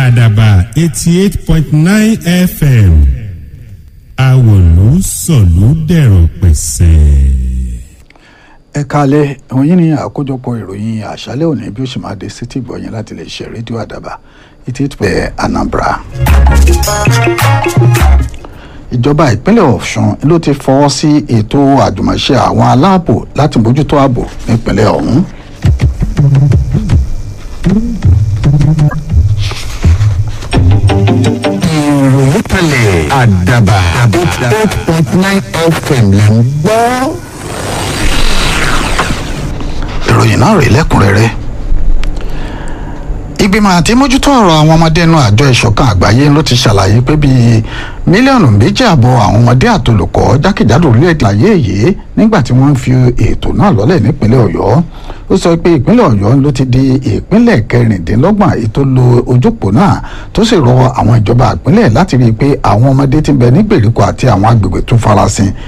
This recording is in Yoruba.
àdàbà eighty eight point nine fm àwòlú sọ̀lú dẹ̀rọ̀ pẹ̀sẹ̀. ẹ kalẹ̀ òun yìí ni àkójọpọ̀ ìròyìn àṣálẹ́ òní bí ó ṣe máa dé sétí ìgbọ̀nyìn láti lè ṣe rédíò àdàbà eighty eight pẹ̀ anambra. ìjọba ìpínlẹ̀ ọ̀ṣun ló ti fọwọ́ sí ètò àjùmọ̀ṣe àwọn aláàbò láti bójútó ààbò nípínlẹ̀ ọ̀hún. ìròyìn kalẹ̀ àdàbà eight point nine fm là ń gbọ́. ìròyìn náà rèé lẹ́kùnrẹ́rẹ́ ìgbìmọ̀ àti mójútó ọ̀rọ̀ àwọn ọmọdé inú àjọ ìṣọ̀kan àgbáyé ló ti ṣàlàyé pé bíi mílíọ̀nù méjì àbọ̀ àwọn ọmọdé àtolùkọ́ jákèjádò orílẹ̀-èdè ayé yìí nígbà tí wọ́n ń fi ètò náà lọ́lẹ̀ nípínlẹ̀ ọ̀yọ́ ó sọ pé ìpínlẹ̀ ọ̀yọ́ ló ti di ìpínlẹ̀ kẹrìndínlọ́gbọ̀n ètò lo ojúpò náà tó sì rọ àwọn ìjọba ìpínlẹ̀ láti rí i pé àwọn ọmọdé ti ń bẹ ní gbèríko àti àwọn agbègbè tó farasin